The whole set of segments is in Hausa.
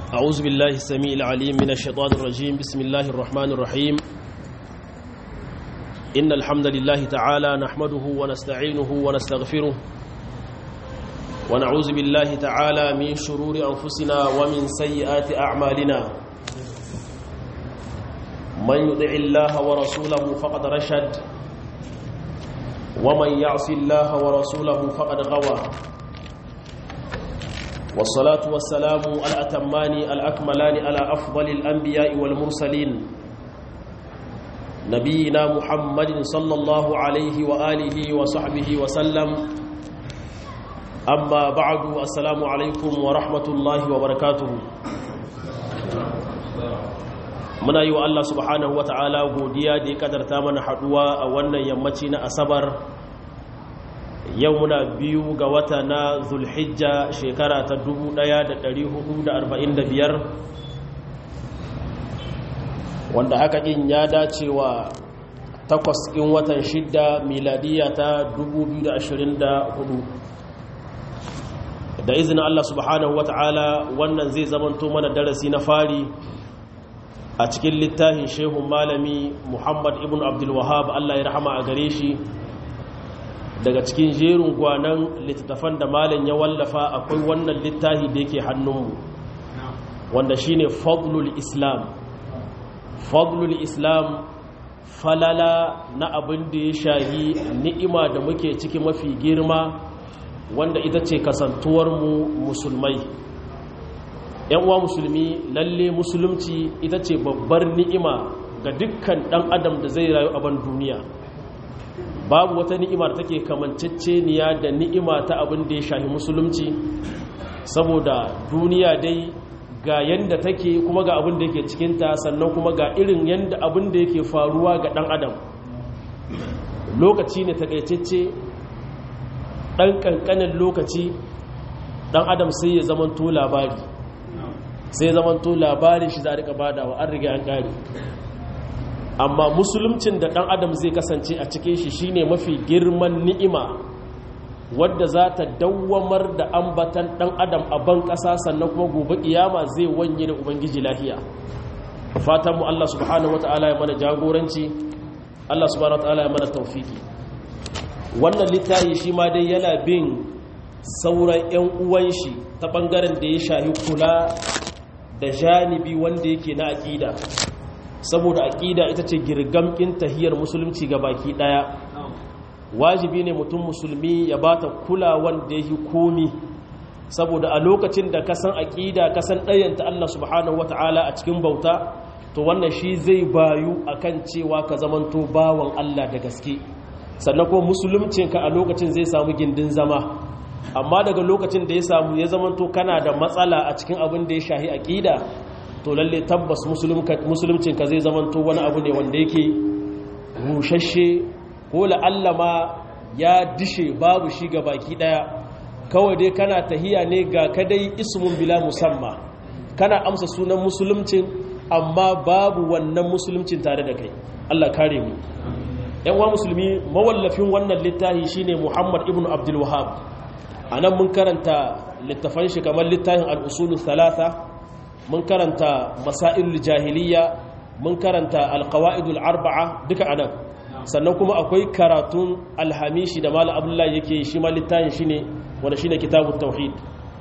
أعوذ بالله السميع العليم من الشيطان الرجيم بسم الله الرحمن الرحيم إن الحمد لله تعالى نحمده ونستعينه ونستغفره ونعوذ بالله تعالى من شرور أنفسنا ومن سيئات أعمالنا من يطع الله ورسوله فقد رشد ومن يعص الله ورسوله فقد غوى والصلاة والسلام الأتمان الأكملان على أفضل الأنبياء والمرسلين نبينا محمد صلى الله عليه وآله وصحبه وسلم أما بعد السلام عليكم ورحمة الله وبركاته muna yi wa Allah subhanahu wa ta'ala godiya da ya kadarta mana haduwa a wannan yammaci na asabar yau muna biyu ga wata na zulhijja shekara ta 1445 wanda haka ɗin ya dace wa takwas ɗin watan shidda miladiya ta 2024 da izinin Allah subhanahu wa ta'ala wannan zai zamanto mana darasi na fari a cikin littafin shehun malami muhammad ibn abdulwahab Allah ya rahama a gare shi daga cikin jerin gwanan littattafan da malam ya wallafa akwai wannan littafi da yake hannunmu wanda shine fadlul islam fadlul islam falala na abin da ya shahi ni'ima da muke ciki mafi girma wanda ita ce kasantuwarmu musulmai yan uwa musulmi lalle musulunci ita ce babbar ni'ima ga dukkan dan adam da zai rayu a ban duniya babu wata ni'ima da take kamanceceniya da ni'ima ta abin da ya shahi musulunci saboda duniya dai ga yanda take kuma ga abin da yake cikinta sannan kuma ga irin yanda abin da yake faruwa ga dan adam lokaci ne takaitacce dan kankanin lokaci dan adam sai ya zamanto labari sai ya zamanto labarin shi za a rika badawa an riga an kare amma musuluncin da ɗan adam zai kasance a cikin shi shine mafi girman ni'ima wadda za ta dawwamar da ambatan ɗan adam a ban ƙasa sannan kuma gobe ƙiyama zai wanye da ubangiji lahiya fatan mu Allah subhanahu wata'ala ya mana jagoranci Allah subhanahu wata'ala ya mana taufiki wannan littafi shi ma dai yana bin sauran 'yan uwan shi ta ɓangaren da ya shahi kula da janibi wanda yake na aƙida saboda aƙida ita ce girgamkin tahiyar musulunci ga baki ɗaya wajibi ne mutum musulmi ya ba ta kulawan da ya yi komi saboda a lokacin da ka san aƙida ka san ɗayanta Allah subhanahu wa ta'ala a cikin bauta to wannan shi zai bayu akan cewa ka zamanto bawan Allah da gaske sannan kuma musuluncinka a lokacin zai samu gindin zama amma daga lokacin da ya samu ya zamanto kana da matsala a cikin abin da ya shahi aƙida to lalle tabbas musuluncinka zai zamanto wani abu ne wanda yake rushashe ko la'alla ma ya dishe babu shi ga baki daya kawai dai kana tahiya ne ga kadai ismun bila musamma kana amsa sunan musuluncin amma babu wannan musuluncin tare da kai Allah kare mu yan wa musulmi mawallafin wannan littafi shine Muhammad ibn Abdul Wahhab anan mun karanta littafan shi kamar littafin al-usul thalatha mun karanta masailul jahiliya mun karanta alqawaidul arba'a duka anan sannan kuma akwai karatun alhamishi da malam abdullahi yake shi ma littafin shine wanda shine kitabut tauhid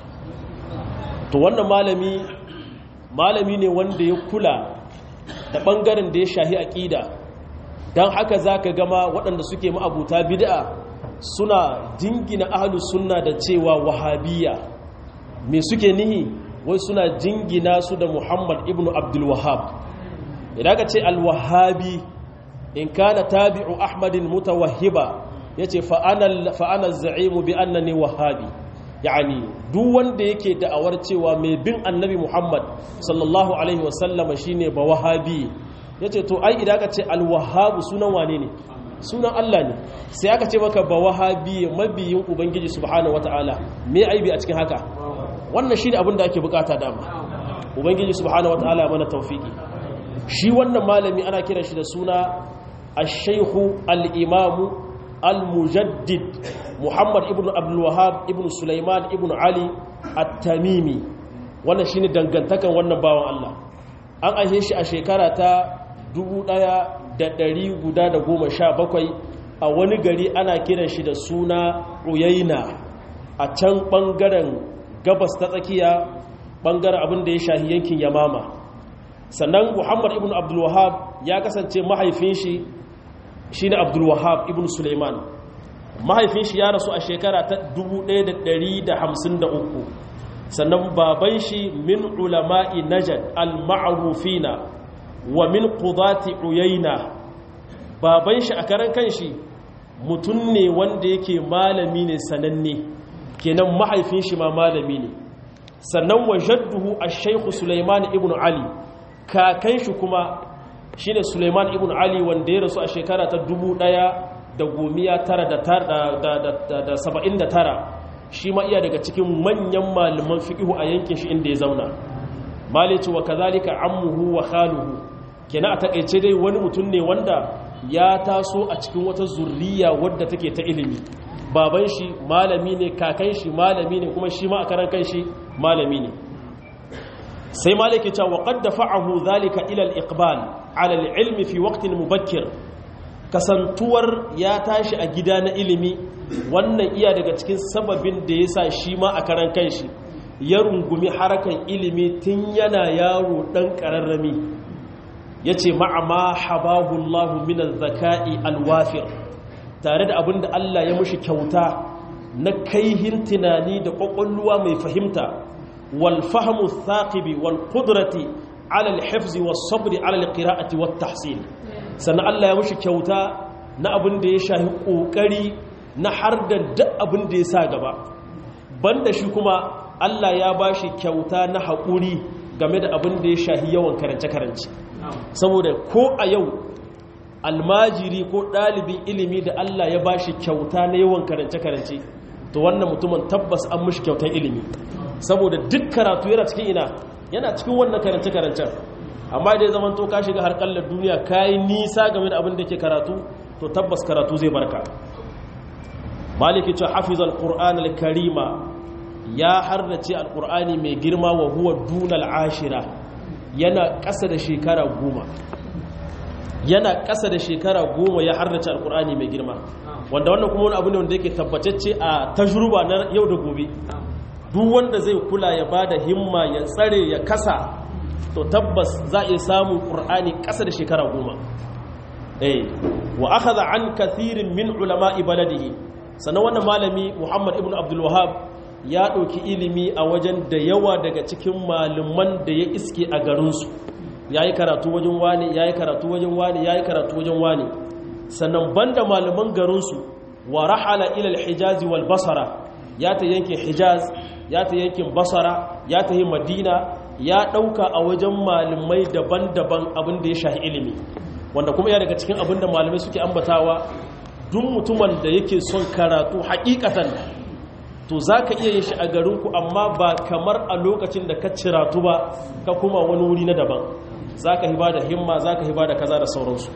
to wannan malami malami ne wanda ya kula da bangaren da ya shahi aqida dan haka zaka gama waɗanda suke ma'abuta bid'a suna jingina ahlus sunna da cewa wahabiyya me suke nihi wai suna jingina su da muhammad ibn abdulwahab idan ka ce alwahabi in kana tabi'u ahmadin mutawahhiba ya ce fa'anar za'imu bi annani wahabi yani duk wanda yake da'awar cewa mai bin annabi muhammad sallallahu alaihi wasallama shine ba wahabi ya ce to ai idan ka ce alwahabu sunan wane ne sunan allah ne sai aka ce maka ba wahabi mabiyin ubangiji subhanahu wata'ala me aibi a cikin haka wannan shi ne abin da ake bukata dama ubangiji subhanahu wataala mana taufiki shi wannan malami ana kiran shi da suna ash-shaykhu al-imamu al-mujaddid muhammad ibn abdul wahhab ibn sulaiman ibn ali at-tamimi wannan shine dangantakan wannan bawan Allah an aihe shi a shekara ta 1117 a wani gari ana kiran shi da suna Uyaina a can bangaren gabas ta tsakiya bangaren abin da ya shahi yankin Yamama sannan Muhammad ibn Abdul Wahhab ya kasance mahaifin shi shine Abdul Wahhab ibn Sulaiman mahaifin shi ya rasu a shekara ta 1153 sannan baban shi min ulama'i najad al-ma'rufina wa min qudati uyayna baban shi a karan kanshi mutum ne wanda yake malami ne sananne kenan mahaifin shi ma malami ne sannan wa jadduhu ash-shaykh Sulaiman ibn Ali kakan shi kuma shine Sulaiman ibn Ali wanda ya rasu a shekara ta 1979 shi ma iya daga cikin manyan malaman fiqhu a yankin shi inda ya zauna malici wa kazalika ammuhu wa khaluhu kenan a takeice dai wani mutum ne wanda ya taso a cikin wata zurriya wadda take ta ilimi baban shi malami ne kakan shi malami ne kuma shi ma a karan kan shi malami ne sai maliki cewa qad dafa'ahu zalika ila al-iqbal ala al-ilmi fi waqtin mubakkir kasantuwar ya tashi a gida na ilimi wannan iya daga cikin sababin da yasa shi ma a karan kanshi ya rungumi harakan ilimi tun yana yaro dan kararrami yace ma'a ma habahu Allah min az-zaka'i al-wafir tare da abinda Allah ya mushi kyauta na kaihin tunani da kwakwalwa mai fahimta والفهم الثاقب والقدرة على الحفظ والصبر على القراءة والتحصيل سنة الله يمشي كوتا na abin da ya shahi ƙoƙari na har da duk abin da ya sa gaba banda shi kuma Allah ya ba shi kyauta na haƙuri game da abin da ya shahi yawan karance-karance saboda ko a yau almajiri ko ɗalibin ilimi da Allah ya ba shi kyauta na yawan karance-karance to wannan mutumin tabbas an mushi kyautar ilimi saboda duk karatu yana cikin ina yana cikin wannan karance-karancen amma da ya zama to ka shiga harkallar duniya ka yi nisa game da abin da ke karatu to tabbas karatu zai barka maliki ce hafiz al-qur'an al-karima ya harnace al-qur'ani mai girma wa huwa dunal ashira yana ƙasa da shekara goma yana ƙasa da shekara goma ya harnace al-qur'ani mai girma wanda wannan kuma wani abu ne wanda yake tabbatacce a tajruba na yau da gobe duk wanda zai kula ya bada himma ya tsare ya kasa to tabbas za a samu ƙur'ani ƙasa da shekara goma eh wa akhadha an kathirin min ulama'i baladihi sannan wannan malami Muhammad ibn Abdul Wahhab ya ɗauki ilimi a wajen da yawa daga cikin malaman da ya iske a garinsu yayi karatu wajen wani yayi karatu wajen wani yayi karatu wajen wani sannan banda malaman garinsu wa rahala ila al-hijaz wal basra ya ta yankin hijaz ya ta yankin basara ya ta yi madina ya ɗauka a wajen malamai daban-daban abin da ya shahi ilimi wanda kuma ya daga cikin abin da malamai suke ambatawa duk mutumin da yake son karatu hakikatan to za ka iya yin shi a garinku amma ba kamar a lokacin da ka ciratu ba ka kuma wani wuri na daban za ka hiba da himma za ka hiba da kaza da sauransu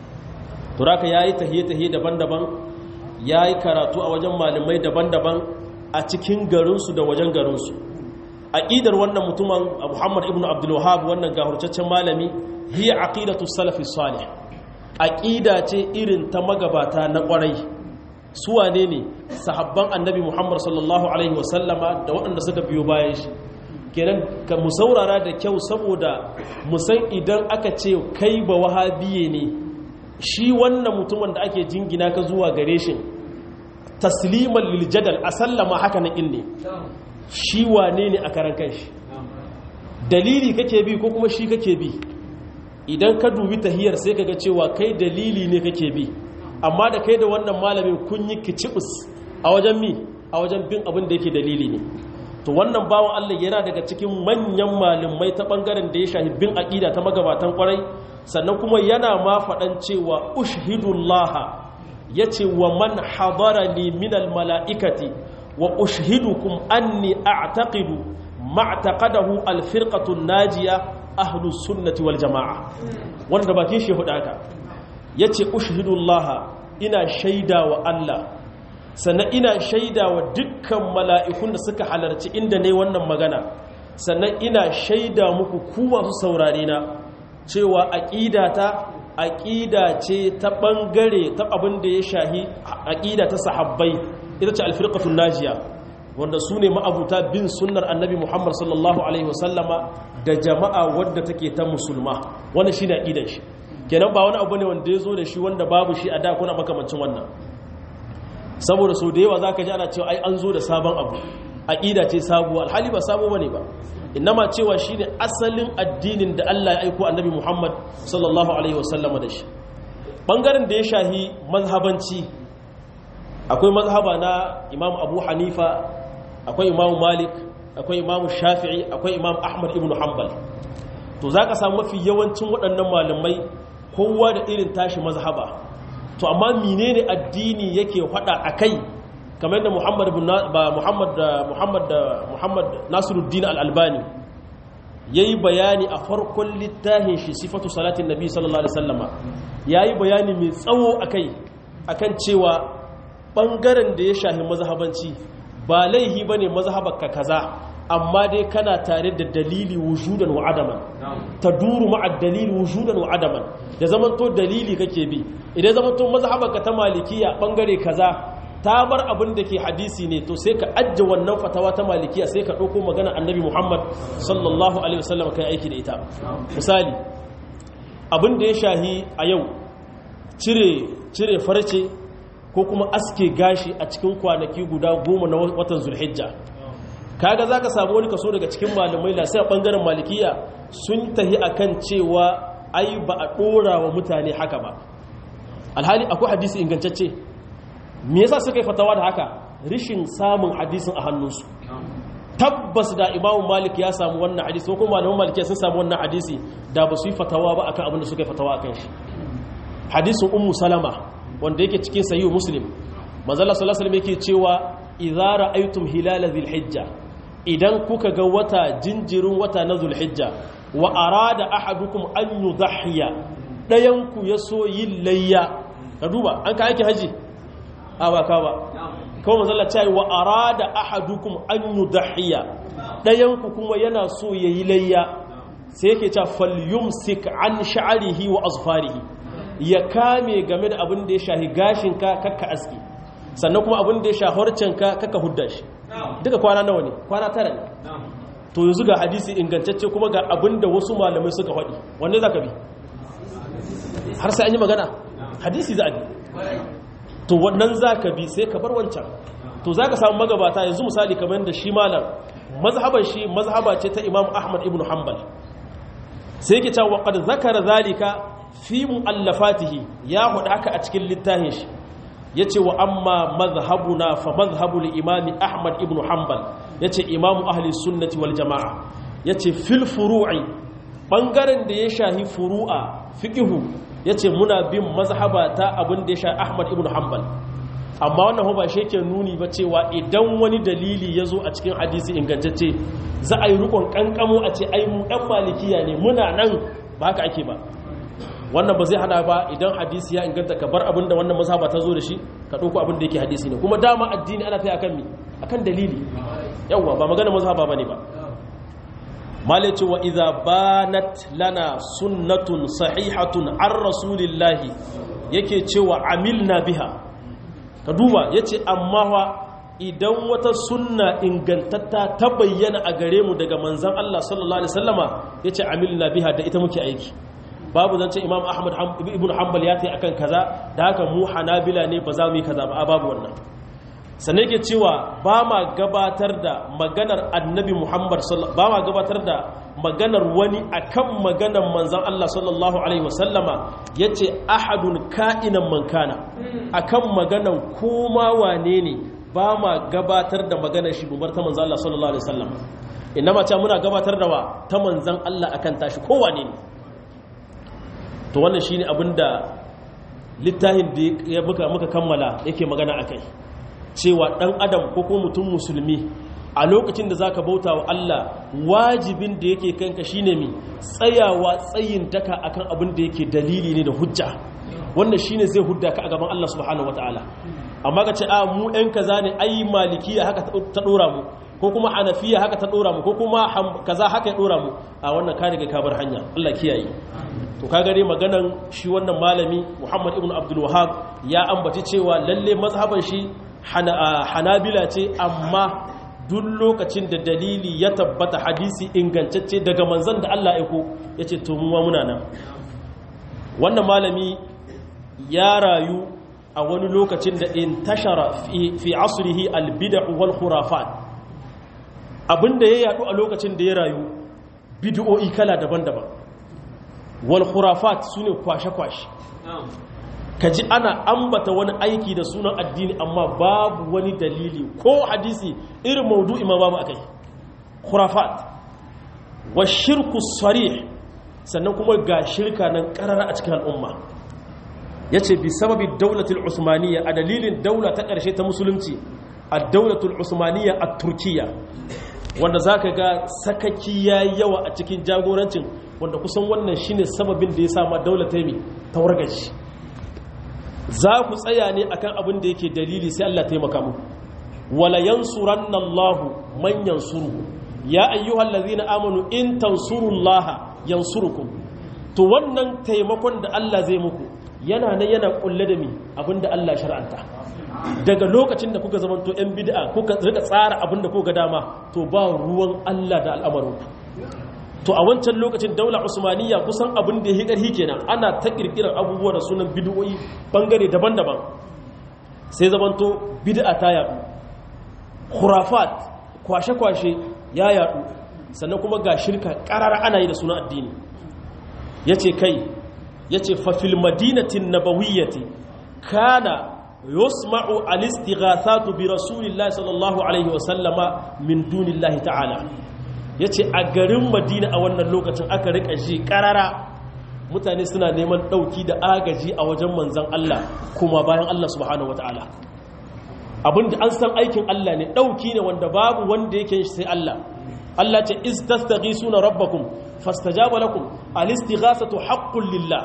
to raka ya yi tahiye-tahiye daban-daban ya yi karatu a wajen malamai daban-daban a cikin garinsu da wajen garinsu aƙidar wannan mutumin muhammad ibn abdulwahab wannan gahurcaccen malami hiya aqidatu salafi salih aqida ce irin ta magabata na ƙwarai su wane ne sahabban annabi muhammad sallallahu alaihi wasallama da waɗanda suka biyo bayan shi kenan ka mu saurara da kyau saboda mu san idan aka ce kai ba wahabiye ne shi wannan mutumin da ake jingina ka zuwa gare shi tasliman liljadal a sallama haka na ne shi wane ne a karan kanshi dalili kake bi ko kuma shi kake bi idan ka dubi tahiyar sai kaga cewa kai dalili ne kake bi amma da kai da wannan malamin kun yi kicibus a wajen mi a wajen bin abin da yake dalili ne to wannan bawan Allah yana daga cikin manyan malamai ta bangaren da ya shahi bin aqida ta magabatan kwarai sannan kuma yana ma faɗan cewa ushhidullaha ya ce wa man hadara ni minal mala'ikati wa ushidukum anni a'taqidu ma'taqadahu alfirqatun najiya ahlus sunnati wal jama'a wanda bakin shi hudu aka yace ushhidullah ina shaida wa Allah sannan ina shaida wa dukkan mala'ikun da suka halarci inda ne wannan magana sannan ina shaida muku ku masu saurare na cewa aqidata aqida ce ta bangare ta abin da ya shahi aqida ta sahabbai ita ce alfirqatul najiya wanda su ne ma'abuta bin sunnar annabi muhammad sallallahu alaihi wasallama da jama'a wadda take ta musulma wannan shine aqidar shi kenan ba wani abu ne wanda ya zo da shi wanda babu shi a da kuna makamancin wannan saboda sau da yawa za ka ji ana cewa ai an zo da sabon abu aƙida ce sabuwa alhali ba sabo bane ba innama cewa shi ne asalin addinin da Allah ya aiko annabi Muhammad sallallahu alaihi wasallama da shi ɓangaren da ya shahi mazhabanci akwai mazhaba na imam abu hanifa akwai imam malik akwai imam shafi'i akwai imam ahmad ibn hanbal to za ka samu mafi yawancin waɗannan malamai kowa da irin tashi mazhaba to amma menene addini yake faɗa a kai kamar yadda muhammad ba muhammad da muhammad da muhammad nasiruddin al-albani yayi bayani a farkon littafin shi sifatu salatin nabi sallallahu alaihi wasallama yayi bayani mai tsawo akai akan cewa bangaren da ya shahi mazhabanci ba laihi bane mazhabarka kaza amma dai kana tare da dalili wujudan wa adaman taduru ma'a dalili wujudan wa adaman da zamanto dalili kake bi idan zamanto mazhabarka ta malikiya bangare kaza ta bar abin da ke hadisi ne to sai ka ajje wannan fatawa ta malikiya sai ka ɗauko magana annabi muhammad sallallahu alaihi wasallam kai aiki da ita misali abin da ya shahi a yau cire cire farce ko kuma aske gashi a cikin kwanaki guda goma na watan zulhijja kaga zaka samu wani kaso daga cikin malamai la sai a bangaren malikiya sun tahi akan cewa ai ba a dora wa mutane haka ba alhali akwai hadisi ingantacce me yasa suka yi fatawa da haka rishin samun hadisin a hannunsu tabbas da imamu malik ya samu wannan hadisi ko kuma malaman malikiya sun samu wannan hadisi da ba su yi fatawa ba akan abin da suka yi fatawa akan shi hadisin ummu salama wanda yake cikin sahihu muslim manzala sallallahu alaihi yake cewa idza ra'aytum hilala dhilhijja idan kuka ga wata jinjirin wata na zulhijja wa arada ahadukum an yudhiya dayan ku yaso yin layya ka duba an ka yake haji a ba ka ba kawai manzala cewa wa arada ahadukum an yudhiya dayan ku kuma yana so yayi layya sai yake cewa falyumsik an sha'rihi wa azfarihi ya kame game da abin da ya shahi gashinka kakka aski sannan kuma abin da ya shahorcinka kakka hudda shi duka kwana nawa ne kwana tara ne to yanzu ga hadisi ingantacce kuma ga abin da wasu malamai suka faɗi wanne za ka bi har sai an yi magana hadisi za a bi to wannan za ka bi sai ka bar wancan to za ka samu magabata yanzu misali kamar da shi malam mazhaban shi mazhaba ce ta imam ahmad ibn hanbal sai yake cewa qad zakara zalika fi mu'allafatihi ya hudu haka a cikin littafin shi yace wa amma mazhabuna fa mazhabu al-imam ahmad ibn hanbal yace imam ahli sunnati wal jamaa yace fil furu'i bangaren da ya shahi furu'a fiqhu yace muna bin mazhaba ta abin da ya shahi ahmad ibn hanbal amma wannan ba shi yake nuni ba cewa idan wani dalili ya zo a cikin hadisi ingantacce za a yi rukun kankamo a ce ai mu ɗan malikiya ne muna nan ba haka ake ba wannan ba zai hana ba idan hadisi ya inganta ka bar abin da wannan mazhaba ta zo da shi ka ɗauko abin da yake hadisi ne kuma dama addini ana tayi akan mi akan dalili yawwa ba magana mazhaba bane ba malaci wa idza banat lana sunnatun sahihatun an rasulillahi yake cewa amilna biha ka duba ya ce amma wa idan wata sunna ingantatta ta bayyana a gare mu daga manzan Allah sallallahu Alaihi wasallama ya ce amilna biha da ita muke aiki babu zance imam ahmad ibn hanbal ya ta yi akan kaza da haka mu hanabila ne ba za mu yi kaza ba a babu wannan sannan ke cewa ba ma gabatar da maganar annabi muhammad ba ma gabatar da maganar wani akan maganar manzan Allah sallallahu alaihi wasallama yace ahadun ka'inan mankana akan maganar koma wane ne ba ma gabatar da maganar shi bubar ta manzan Allah sallallahu alaihi wasallam inna ma muna gabatar da wa ta manzan Allah akan tashi kowane ne to wannan shine abinda littafin da ya muka muka kammala yake magana akai cewa dan adam ko ko mutum musulmi a lokacin da zaka bauta wa Allah wajibin da yake kanka shine mi tsayawa tsayin daka akan abin da yake dalili ne da hujja wannan shine zai hudda ka a gaban Allah subhanahu wataala amma ka ce a mu ɗan kaza ne ai malikiya haka ta dora mu ko kuma hanafiya haka ta dora mu ko kuma kaza haka ya dora mu a wannan ka riga ka bar hanya Allah kiyaye to ka gare maganan shi wannan malami Muhammad ibn Abdul Wahhab ya ambaci cewa lalle mazhaban shi hanabila ce amma duk lokacin da dalili ya tabbata hadisi ingantacce daga manzon da Allah ya ko yace to mu muna nan wannan malami ya rayu a wani lokacin da in tashara fi asrihi albid'u wal khurafat abinda ya yadu a lokacin da ya rayu bid'o'i kala daban-daban wal khurafat sune kwashe-kwashe kaji ana ambata wani aiki da sunan addini amma babu wani dalili ko hadisi irin maudu'i ma babu akai khurafat wa shirku sarih sannan kuma ga shirka nan karara a cikin al'umma ya ce bi sababi daulatul usmaniya a dalilin daula ta ƙarshe ta musulunci a daulatul usmaniya a turkiya wanda za ka ga sakaki ya yawa a cikin jagorancin wanda kusan wannan shine sababin da ya sama daula ta yi tawargaci za ku tsaya ne akan abin da yake dalili sai Allah taimaka mu wala yansuranna Allahu man yansuru ya ayyuhal ladzina amanu in tansurullaha yansurukum to wannan taimakon da Allah zai muku yana nan yana kulle da mi abinda Allah shar'anta daga lokacin da kuka zamanto yan bid'a kuka rika tsara abinda kuka dama to ba ruwan Allah da al'amarin to a wancan lokacin daula usmaniya kusan abin da ya karhi kenan ana ta kirkirar abubuwa da sunan bid'o'i bangare daban-daban sai zamanto bid'a ta yadu khurafat kwashe-kwashe ya yadu sannan kuma ga shirka karara ana yi da sunan addini yace kai yace fa fil madinatin nabawiyyati kana yusma'u al-istighathatu bi rasulillahi sallallahu alaihi wa sallama min dunillahi ta'ala yace a garin madina a wannan lokacin aka rika ji karara mutane suna neman dauki da agaji a wajen manzon Allah kuma bayan Allah subhanahu wataala abinda an san aikin Allah ne dauki ne wanda babu wanda yake shi sai Allah Allah ce istastaghisuna rabbakum fastajaba lakum al-istighathatu haqqun lillah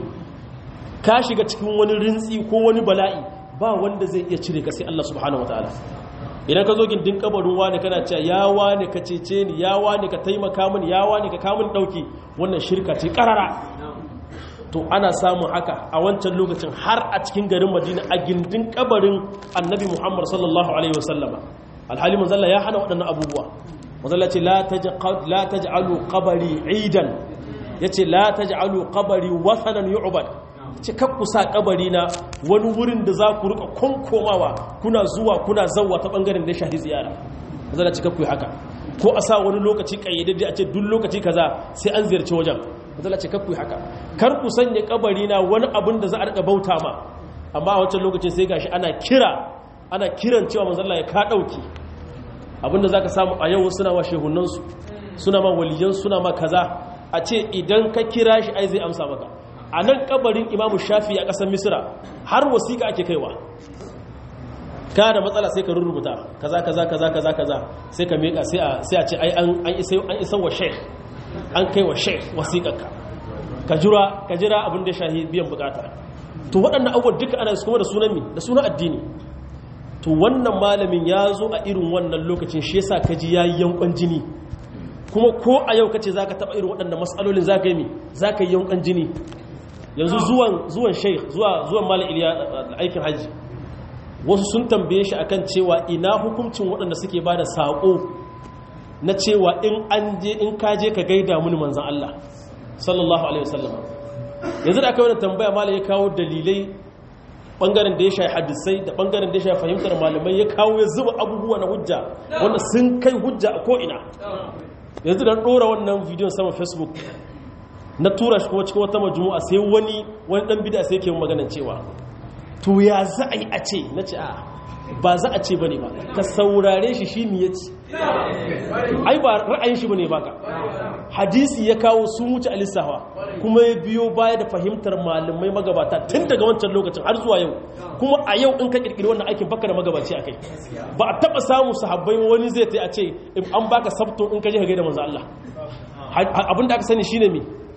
ka shiga cikin wani rintsi ko wani bala'i ba wanda zai iya cire ka sai Allah subhanahu wataala idan ka zo gindin kabarin wani kana cewa ya wani ka cece ni ya wani ka taimaka mini ya wani ka kamun dauki wannan shirka ce karara to ana samun haka a wancan lokacin har a cikin garin Madina a gindin kabarin Annabi Muhammad sallallahu alaihi wasallama alhali manzalla ya hana waɗannan abubuwa manzalla ce la taj'alu qabri idan yace la taj'alu qabri wasanan yu'bad ce kakku sa kabari na wani wurin da za ku rika konkomawa kuna zuwa kuna zawwa ta bangaren da shahi ziyara zana ci kakku haka ko a sa wani lokaci kayyadadde a ce duk lokaci kaza sai an ziyarci wajen zana ci kakku haka kar ku sanya kabari na wani abin da za a rika bauta ma amma a wancan lokacin sai gashi ana kira ana kiran cewa manzon Allah ya ka dauki abinda zaka samu a yau suna wa shehunansu suna ma waliyan suna ma kaza a ce idan ka kira shi ai zai amsa maka a nan kabarin imamu shafi a ƙasar misira har wasiƙa ake kaiwa ka da matsala sai ka rurrubuta kaza kaza kaza kaza kaza sai ka miƙa sai a ce ai an isa wa sheikh an kai wa sheikh wasiƙarka ka jira ka jira abin da shahi biyan bukata to waɗannan abubuwan duka ana kuma da sunan mi da sunan addini to wannan malamin ya zo a irin wannan lokacin shi yasa ka ji yayi yankon jini kuma ko a yau kace zaka taba irin waɗannan mas'alolin zaka yi mi zaka yi yankon jini yanzu zuwan zuwan sheikh zuwa zuwan malam iliya aikin haji wasu sun tambaye shi akan cewa ina hukuncin waɗanda suke ba da saƙo na cewa in an je in ka je ka gaida mini manzan Allah sallallahu alaihi wasallam yanzu da aka yi tambaya malam ya kawo dalilai bangaren da ya shafi hadisai da bangaren da ya shafi fahimtar malamai ya kawo ya zuba abubuwa na hujja wanda sun kai hujja a ko'ina yanzu da ɗora wannan bidiyon sama facebook na tura shi kuma cikin wata majumu'a sai wani wani dan bid'a sai yake maganan cewa to ya za a yi a ce na ce a ba za a ce bane ba ka saurare shi shi mi yace ai ba ra'ayin shi bane baka hadisi ya kawo sun wuce alisawa kuma ya biyo baya da fahimtar malamai magabata tun daga wancan lokacin har zuwa yau kuma a yau in ka kirkiri wannan aikin baka da magabaci akai ba a taba samu sahabbai wani zai ta a ce an baka sabto in ka je ka gaida manzo Allah abinda aka sani shine me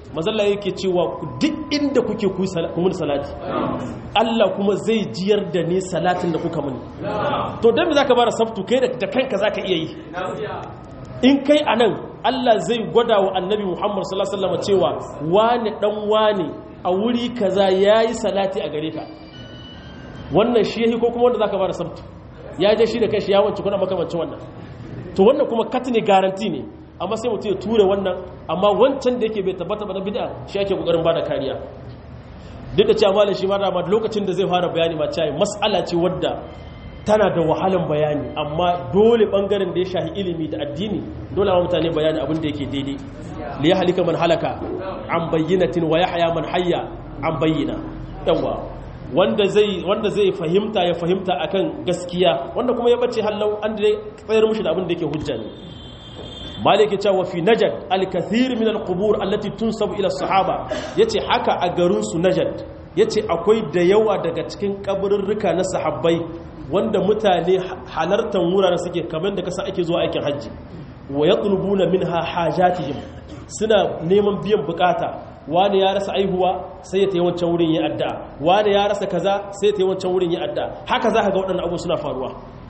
mazalla yake cewa duk inda kuke ku mun salati Allah kuma zai jiyar da ni salatin da kuka muni to dan me zaka bara sabtu kai da kanka zaka iya yi in kai anan Allah zai gwada wa annabi Muhammad sallallahu alaihi wasallam cewa wani dan wani a wuri kaza yayi salati a gare ka wannan shi yayi ko kuma wanda zaka bara sabtu ya je shi da kai shi ya wance kuna makamancin wannan to wannan kuma kat ne garanti ne amma sai mutum ya ture wannan amma wancan da yake bai tabbata ba na bid'a shi ake kokarin bada kariya duk da cewa malam shi ma da lokacin da zai fara bayani ma cewa mas'ala ce wadda tana da wahalan bayani amma dole bangaren da ya shahi ilimi da addini dole ma mutane bayani abin da yake daidai li yahlika man halaka an bayyinatin wa yahya man hayya an bayyina yawa wanda zai wanda zai fahimta ya fahimta akan gaskiya wanda kuma ya bace hallau an da tsayar mushi da abin da yake hujja ne malik ya cewa fi najad al-kathir min al-qubur allati tunsabu ila sahaba yace haka a garin su najad yace akwai da yawa daga cikin kaburrurruka na sahabbai wanda mutane halartan wuraren suke kamar da kasa ake zuwa aikin hajji wa yatlubuna minha hajatihim suna neman biyan bukata wani ya rasa aihuwa sai ya tayi wancan wurin ya adda wani ya rasa kaza sai ya tayi wancan wurin ya adda haka za ka ga waɗannan abu suna faruwa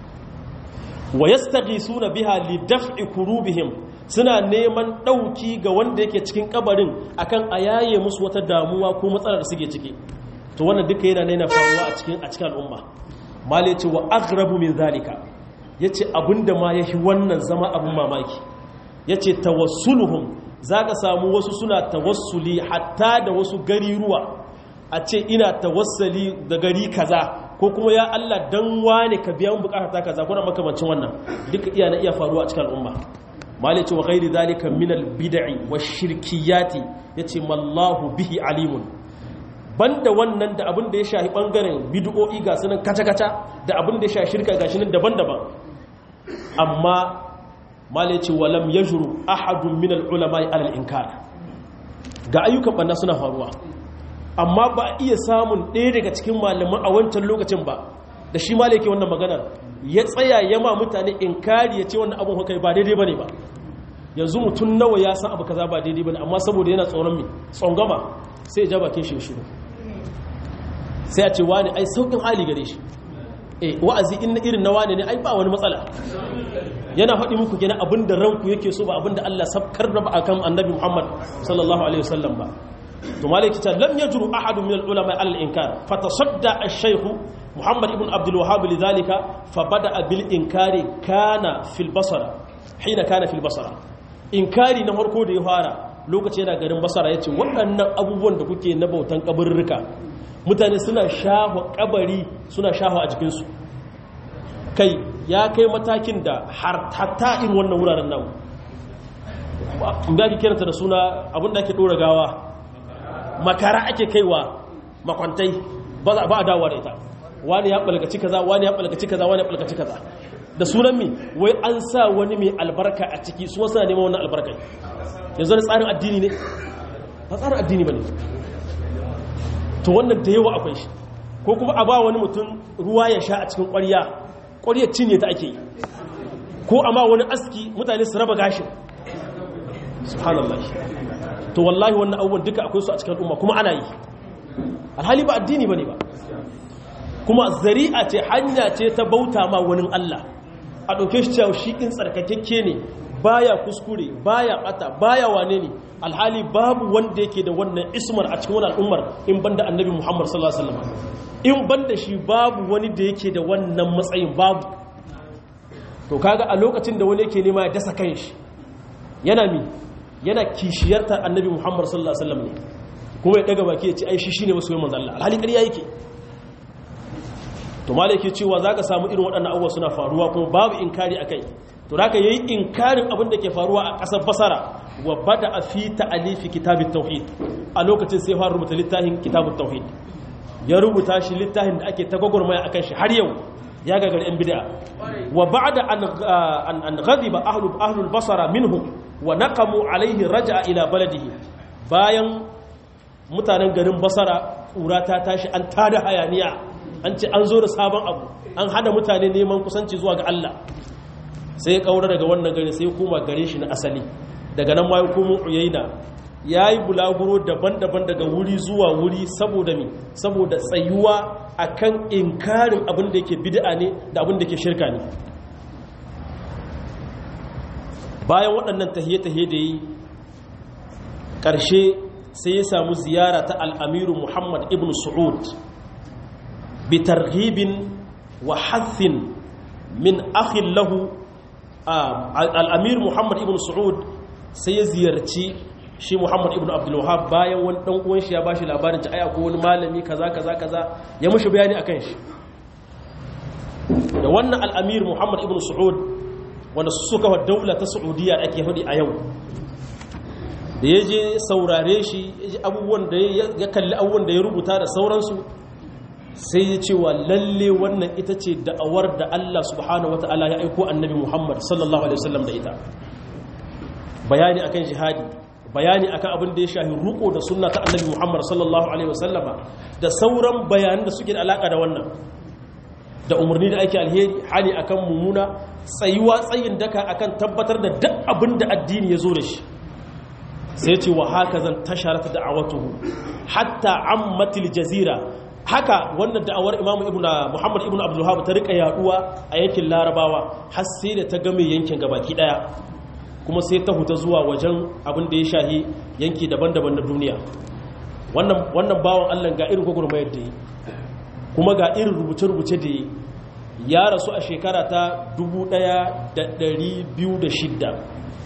wa yastaghisuna biha li daf'i kurubihim suna neman dauki ga wanda yake cikin kabarin akan ayaye musu wata damuwa ko matsalar da suke ciki to wannan duka yana nuna faruwa a cikin a cikin al'umma mal yace wa aghrabu min zalika yace abinda ma yahi wannan zama abun mamaki yace tawassuluhum zaka samu wasu suna tawassuli hatta da wasu gari ruwa a ce ina tawassali da gari kaza ko kuma ya Allah dan wane ka biya mun bukata ta kaza kuna makamancin wannan duka iya na iya faruwa a cikin al'umma malice wa ghairi zalika min al bid'i wash shirkiyati yace mallahu bihi alimun banda wannan da abin da ya shahi bangaren bid'o'i ga sunan kaca-kaca da abin da ya shahi shirka ga nan daban-daban amma malice wa lam yajru ahadun min al ulama ala al inkar ga ayyukan banna suna faruwa amma ba a iya samun ɗaya daga cikin malaman a wancan lokacin ba da shi ma yake wannan maganar ya tsaya ya ma mutane inkari ya ce wannan abin hukai ba daidai ba ne ba yanzu mutum nawa ya san abu kaza ba daidai ba ne amma saboda yana tsoron mi tsongama sai ya ja bakin shi shiru sai a ce wani ai saukin hali gare shi eh wa'azi in irin na wani ne ai ba wani matsala yana faɗi muku gina abin da ranku yake so ba abin da Allah sabkar da ba akan annabi Muhammad sallallahu alaihi wasallam ba to malaki ta lam yajru ahad min al-ulama ala al-inkar fatasadda ash-shaykh Muhammad ibn Abdul Wahhab lidhalika fabada bil inkari kana fil basra hina kana fil basra inkari na farko da ya fara lokaci yana garin basara yace waɗannan abubuwan da kuke na bautan kaburruka mutane suna shaho kabari suna shaho a jikin su kai ya kai matakin da har hatta in wannan wuraren nan ba ake kiranta da suna abinda ake dora gawa makara ake kaiwa makwantai ba a dawowa da ita wani ya balgaci kaza wani ya balgaci kaza wani ya balgaci kaza da sunan mi wai an sa wani mai albarka a ciki su wasu na neman wannan albarka yanzu da tsarin addini ne ba tsarin addini ba ne to wannan da yawa akwai shi ko kuma a ba wani mutum ruwa ya sha a cikin ƙwarya ƙwaryar cinye ta ake yi ko amma wani aski mutane su raba gashin subhanallah to wallahi wannan abubuwan duka akwai su a cikin al'umma kuma ana yi alhali ba addini bane ba kuma zari'a ce hanya ce ta bauta ma wani Allah a ɗauke shi cewa shi in tsarkakekke ne baya kuskure baya bata baya wane ne alhali babu wanda yake da wannan ismar a cikin wannan al'ummar in banda annabi Muhammad sallallahu alaihi wasallam in banda shi babu wani da yake da wannan matsayin babu to kaga a lokacin da wani yake nema ya dasa kanshi yana mi yana kishiyartar annabi muhammad sallallahu alaihi wasallam ne kuma ya daga baki ya ce ai shi shine wasu yawan manzo Allah alhali ƙarya yake to malai yake cewa zaka samu irin waɗannan abubuwa suna faruwa kuma babu inkari akai to zaka yayi inkarin abin da ke faruwa a ƙasar basara wa bada fi ta'alifi kitabit tauhid a lokacin sai fara rubuta littafin kitabut tauhid ya rubuta shi littafin da ake ta gwagwarmaya akan shi har yau ya gagar yan bid'a wa ba'da an an ghadiba ahlu ahlul basara minhum wa naqamu alaihi raja'a ila baladihi bayan mutanen garin basara ƙura ta tashi an tada hayaniya an ce an zo da sabon abu an hada mutane neman kusanci zuwa ga Allah sai ya kaura daga wannan gari sai ya koma gare shi na asali daga nan ma ya komo uyaina ya yi bulaguro daban-daban daga wuri zuwa wuri saboda mi saboda tsayuwa akan inkarin abin da yake bid'a ne da abin da yake shirka ne bayan waɗannan tahiye-tahiye da yi ƙarshe sai ya samu ziyara ta al'amiru muhammad ibn su'ud bi targhibin wa hathin min akhin lahu al'amir muhammad ibn su'ud sai ya ziyarci shi muhammad ibn abdullahab bayan wani ɗan uwan shi ya ba shi labarin ci aya ko wani malami kaza kaza kaza ya mushi bayani akan shi da wannan al'amir muhammad ibn su'ud wanda suka wa daula ta saudiya ake faɗi a yau da ya je saurare shi ya ji abubuwan da ya kalli abubuwan da ya rubuta da sauransu sai ya ce wa lalle wannan ita ce da'awar da Allah subhanahu wa ta'ala ya aiko annabi Muhammad sallallahu alaihi wasallam da ita bayani akan jihadi bayani akan abin da ya shahi ruko da sunna ta annabi Muhammad sallallahu alaihi wasallama da sauran bayanan da suke da alaka da wannan da umarni da ake alheri hali akan mumuna tsayuwa tsayin daka akan tabbatar da duk abin da addini ya zo da shi sai ce wa haka zan tasharata da'awatuhu hatta ammatil jazira haka wannan da'awar imamu ibnu muhammad ibnu abdul wahhab ta rika yaduwa a yankin larabawa har sai da ta game yankin gabaki daya kuma sai ta huta zuwa wajen abin da ya shahi yanki daban-daban na duniya wannan wannan bawan Allah ga irin gurgurmayar da yi kuma ga irin rubuce-rubuce da yi ya rasu a shekara ta 1206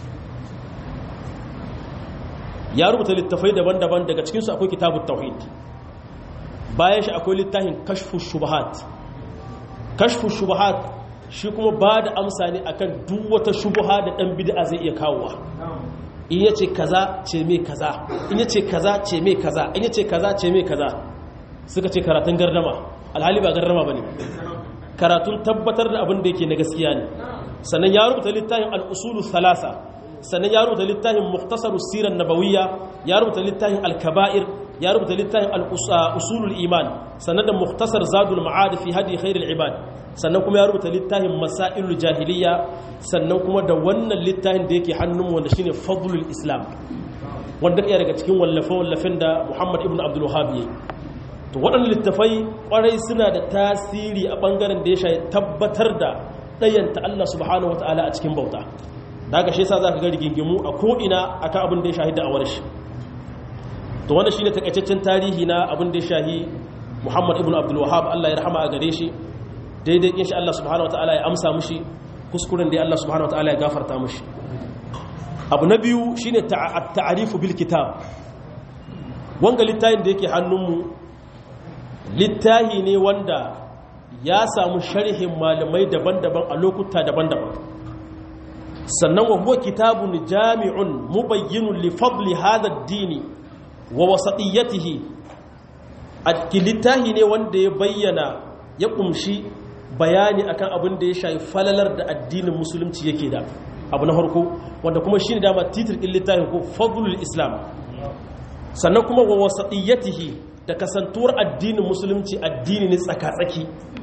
ya rubuta littafai daban-daban daga cikinsu akwai kitabun tauhid bayan shi akwai littafin kashfu shubahat kashfu shubahat shi kuma ba da amsa ne akan duk wata shubuha da dan bid'a zai iya kawowa in yace kaza ce me kaza in yace kaza ce me kaza in yace kaza ce me kaza suka ce karatun gardama alhali ba gardama bane karatun tabbatar da abin da yake na gaskiya ne sannan ya rubuta littafin al-usulu thalasa sannan ya rubuta littafin muktasarus sirar nabawiyya ya rubuta littafin al-kaba'ir ya rubuta littafin al-usulul iman sannan da muktasar zadul ma'ad fi hadi khairul ibad sannan kuma ya rubuta littafin masailul jahiliya sannan kuma da wannan littafin da yake hannun wanda shine fadlul islam wanda iya daga cikin wallafe wallafen da Muhammad ibn Abdul Wahhab yayi to waɗannan littafai kwarai suna da tasiri a bangaren da ya shafi tabbatar da ɗayanta Allah subhanahu wataala a cikin bauta daga shi yasa zaka ga rigingimu a ko'ina akan abin da ya shahi da'awar shi to wannan shine takaitaccen tarihi na abin da ya shahi Muhammad ibn Abdul Wahhab Allah ya rahama a gare shi daidai insha Allah subhanahu wataala ya amsa mushi kuskuren da Allah subhanahu wataala ya gafarta mushi abu na biyu shine ta'arifu bil kitab wanga littafin da yake hannunmu littafi ne wanda ya samu sharhin malamai daban-daban a lokuta daban-daban sannan wa huwa kitabun jami'un mubayyinun li fadli hadha ad-dini wa wasatiyatihi littafi ne wanda ya bayyana ya kumshi bayani akan abin da ya shafi falalar da addinin musulunci yake da abu na farko wanda kuma shine dama titir din littafin ko fadlul islam sannan kuma wa wasatiyatihi da kasantuwar addinin musulunci addini ne tsaka-tsaki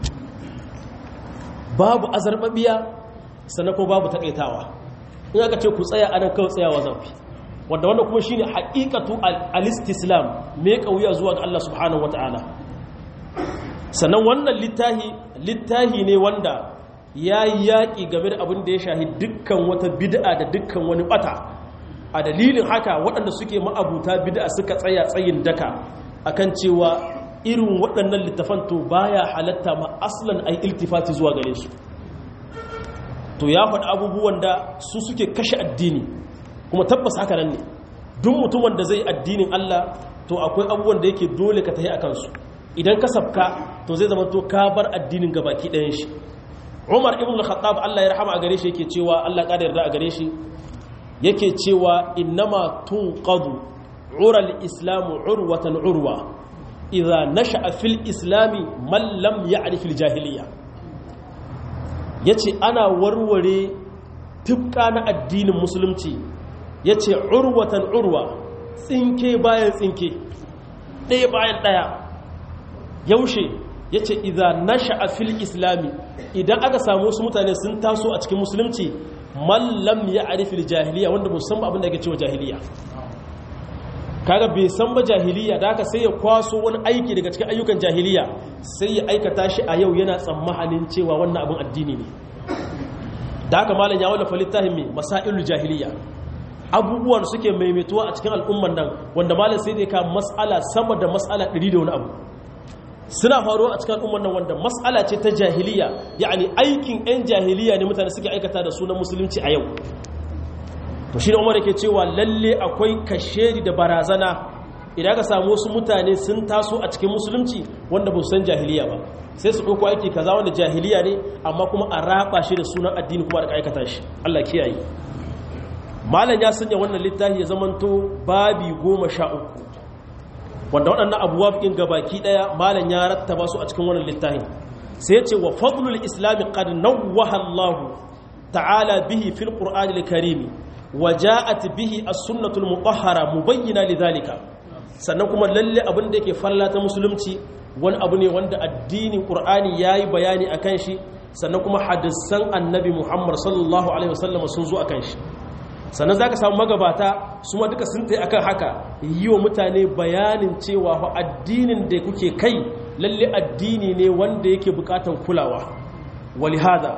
babu azarbabiya sannan ko babu takaitawa in aka ce ku tsaya anan kawai tsayawa zafi wanda wannan kuma shine haqiqatu al-istislam me kauya zuwa ga Allah subhanahu wataala sannan wannan littahi littahi ne wanda yayi yaki game da abin da ya shahi dukkan wata bid'a da dukkan wani bata a dalilin haka waɗanda suke ma'abuta bid'a suka tsaya tsayin daka akan cewa irin waɗannan littafan to baya halatta ma aslan ai iltifati zuwa gare su to ya faɗi abubuwan da su suke kashe addini kuma tabbas haka nan ne duk mutumin da zai addinin Allah to akwai abubuwan da yake dole ka tahi akan su idan ka sabka to zai zama to ka bar addinin gabaki ɗayan shi Umar ibn al-Khattab Allah ya rahama a gare shi yake cewa Allah ya yarda a gare shi yake cewa innama tunqadu ura al-islamu urwatan urwa idza nasha'a fil islami man lam ya'rif al-jahiliyya yace ana warware tufka na addinin musulunci yace urwatan urwa tsinke bayan tsinke ɗaya bayan ɗaya yaushe yace idza nasha'a fil islami idan aka samu wasu mutane sun taso a cikin musulunci man lam ya'rif al-jahiliyya wanda musamman abin da yake cewa jahiliya kaga bai san ba jahiliya da haka sai ya kwaso wani aiki daga cikin ayyukan jahiliya sai ya aikata shi a yau yana tsammanin cewa wannan abin addini ne da haka malam ya wallafa littafin mai masailul jahiliya abubuwan suke maimaituwa a cikin al'umman nan wanda malam sai dai ka mas'ala sama da mas'ala 100 da wani abu suna faruwa a cikin al'umman nan wanda mas'ala ce ta jahiliya yani aikin 'yan jahiliya ne mutane suke aikata da sunan musulunci a yau to shi da umar yake cewa lalle akwai kashedi da barazana idan ka samu wasu mutane sun taso a cikin musulunci wanda ba su san jahiliya ba sai su ɗauko aiki kaza wanda jahiliya ne amma kuma a raba shi da sunan addini kuma da aikata shi Allah kiyaye malam ya sanya wannan littafi ya zamanto babi goma sha uku wanda waɗannan abubuwa ɗin gabaki ɗaya malam ya rattaba su a cikin wannan littafin sai ya ce wa fadlul islami qad nawwaha Allah ta'ala bihi fil qur'anil karimi وجاءت به السنة المطهرة مبينة لذلك sannan kuma lalle abin da yake falla ta musulunci wani abu ne wanda addinin qur'ani yayi bayani akan shi sannan kuma hadisan annabi Muhammad sallallahu alaihi wasallam sun zo akan shi sannan zaka samu magabata su ma duka sun tayi akan haka yi wa mutane bayanin cewa fa addinin da kuke kai lalle addini ne wanda yake bukatan kulawa walihada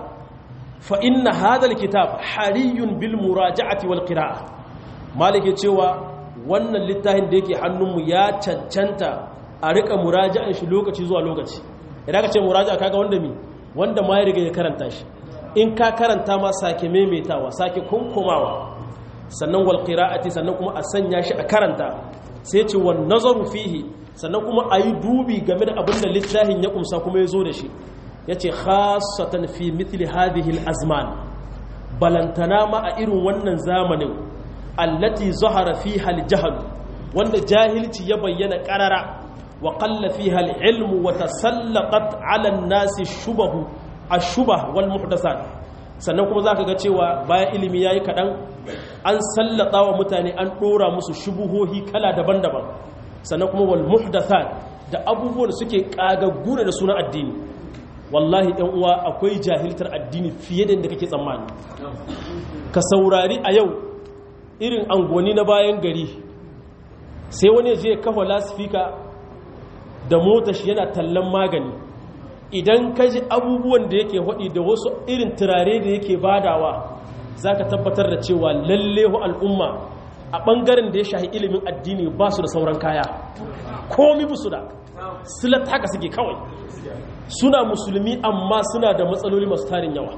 فإن هذا الكتاب حري بالمراجعة والقراءة مالك cewa wannan littafin da yake hannunmu ya cancanta a rika muraja'an shi lokaci zuwa lokaci idan ka ce muraja'a kaga wanda mi wanda ma ya riga ya karanta shi in ka karanta ma sake maimaitawa sake kunkumawa sannan wal qira'ati sannan kuma a sanya shi a karanta sai ce wan nazaru fihi sannan kuma ayi dubi game da abin da littafin ya kumsa kuma ya zo da shi ya ce khasatan fi mitli hadhihi azman balantana ma a irin wannan zamanin allati zahara fiha al-jahl wanda jahilci ya bayyana qarara wa qalla fiha al-ilm wa tasallaqat 'ala an-nasi shubahu ash-shubah wal muhdathat sannan kuma zaka ga cewa bayan ilimi yayi kadan an sallata wa mutane an dora musu shubuhohi kala daban-daban sannan kuma wal muhdathat da abubuwan suke kagaggu da sunan addini wallahi ɗan uwa akwai jahiltar addini fiye da inda kake tsammani ka saurari a yau irin angoni na bayan gari sai wani je kafa lasifika da mota shi yana tallan magani idan ka ji abubuwan da yake haɗi da wasu irin turare da yake badawa za ka tabbatar da cewa lallehu al'umma a ɓangaren da ya shahi ilimin addini ba su da sauran kaya komi busu da silat haka suke kawai suna musulmi amma suna da matsaloli masu tarin yawa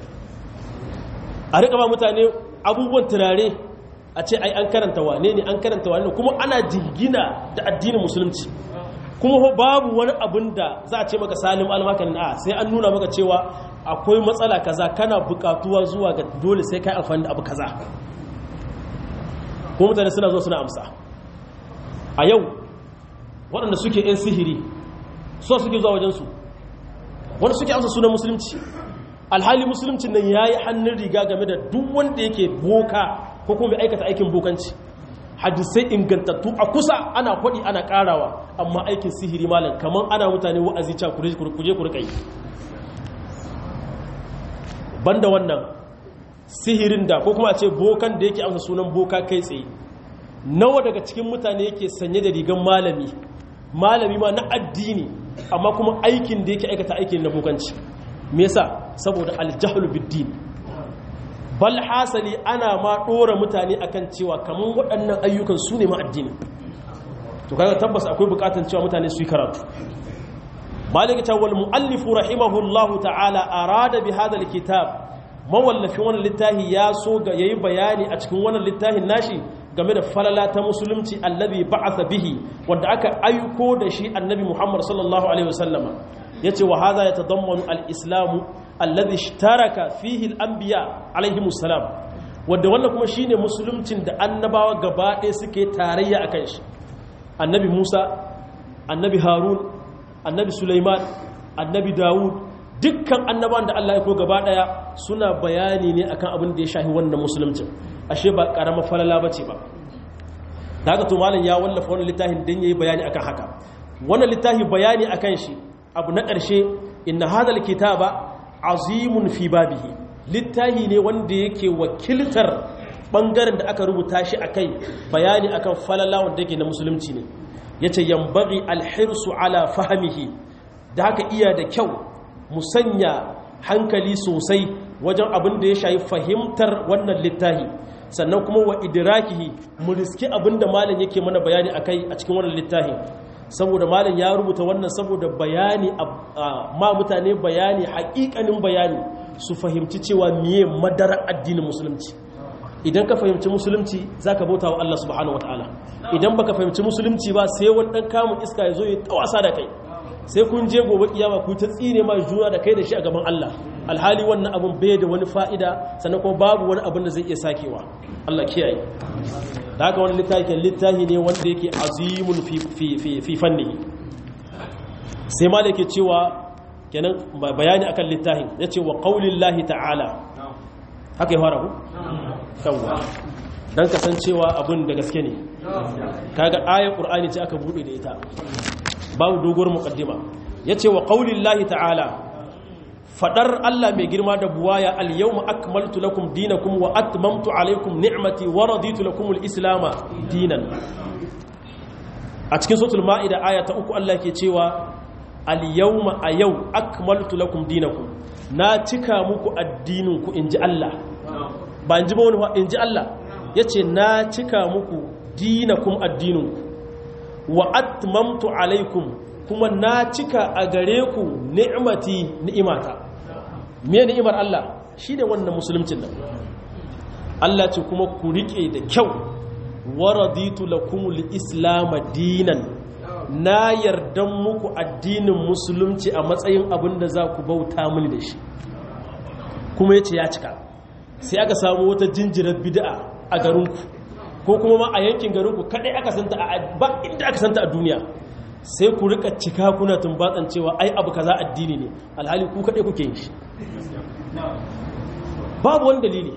a rika ba mutane abubuwan turare a ce ai an karanta wane ne an karanta wane kuma ana jingina da addinin musulunci kuma babu wani abin da za a ce maka salim almakanin a sai an nuna maka cewa akwai matsala kaza kana bukatuwa zuwa ga dole sai kai amfani da abu kaza ko mutane suna zo suna amsa a yau waɗanda suke 'yan sihiri so suke zuwa wajensu wanda suke amsa sunan musulunci alhali musulunci nan ya yi hannun riga game da duk wanda yake boka ko kuma mai aikata aikin bokanci hadisai ingantattu a kusa ana kwaɗi ana ƙarawa amma aikin sihiri malam kamar ana mutane wa'azi can kuje ku rika yi banda wannan sihirin da ko kuma a ce bokan da yake amsa sunan boka kai tsaye nawa daga cikin mutane yake sanye da rigan malami malami ma na addini amma kuma aikin da yake aikata aikin na bokanci me yasa saboda aljahlu biddin bal hasali ana ma dora mutane akan cewa kaman waɗannan ayyukan su ne ma addini to kaga tabbas akwai bukatun cewa mutane su yi karatu malika ta wal muallifu rahimahullahu ta'ala arada bi hadha alkitab mawallafin wannan littafi ya so ga yayi bayani a cikin wannan littafin nashi game da falala ta musulunci allazi ba'atha bihi wanda aka aiko da shi annabi Muhammad sallallahu alaihi wasallama yace wa hadha yatadammanu al-islam alladhi ishtaraka fihi al-anbiya alaihi musallam wanda wannan kuma shine musuluncin da annabawa gaba ɗaya suke tarayya akan shi annabi Musa annabi Harun annabi Sulaiman annabi Dawud dukkan annabawan da Allah ya ko gaba ɗaya suna bayani ne akan abin da ya shahi wannan musuluncin ashe ba karamar falala bace ba da haka to malam ya wallafa wannan littafin dan yayi bayani akan haka wannan littafi bayani akan shi abu na ƙarshe inna hadal kitaba azimun fi babihi littafi ne wanda yake wakiltar bangaren da aka rubuta shi akai bayani akan falala wanda yake na musulunci ne yace yambaghi alhirsu ala fahmihi da haka iya da kyau mu sanya hankali sosai wajen abin da ya shayi fahimtar wannan littafi sannan kuma wa idrakihi mu riski abin da malam yake mana bayani akai a cikin wannan littafi saboda malam ya rubuta wannan saboda bayani ma mutane bayani hakikanin bayani su fahimci cewa miye madara addinin musulunci idan ka fahimci musulunci zaka bauta wa Allah subhanahu wataala idan baka fahimci musulunci ba sai wani dan kamun iska ya zo ya tawasa da kai sai kun je gobe kiyama ku ta tsine ma juna da kai da shi a gaban Allah alhali wannan abun bai da wani fa'ida sannan kuma babu wani abun da zai iya sakewa Allah kiyaye da haka wani littafi littafi ne wanda yake azimun fi fanni sai ma da yake cewa kenan bayani akan littafin ya ce wa qaulillahi ta'ala haka ya fara ku kawwa dan kasancewa abun da gaske ne kaga ayar qur'ani ce aka bude da ita babu doguwar muqaddima yace wa qaulillahi ta'ala fadar Allah mai girma da buwaya al-yawma akmaltu lakum dinakum wa atmamtu alaykum ni'mati wa raditu lakum al-islam dinan a cikin suratul maida aya ta uku Allah ke cewa al-yawma a yau akmaltu lakum dinakum na cika muku addinin ku inji Allah ba inji ba wani inji Allah yace na cika muku dinakum addinin ku wa atmamtu alaykum kuma na cika a gare ku ni'mati ni'imata me ni'imar Allah shi ne wannan musulmcin nan Allah ce kuma ku riƙe da kyau waraditu lakumul islam dinan na yardan muku addinin musulunci a matsayin abin da za ku bauta mini da shi kuma yace ya cika sai aka samu wata jinjirar bid'a a garinku ko kuma ma a yankin garinku kadai aka santa a ba inda aka santa a duniya sai ku rika cika kuna tumbatsan cewa ai abu kaza addini ne alhali ku kadai kuke yin shi babu wani dalili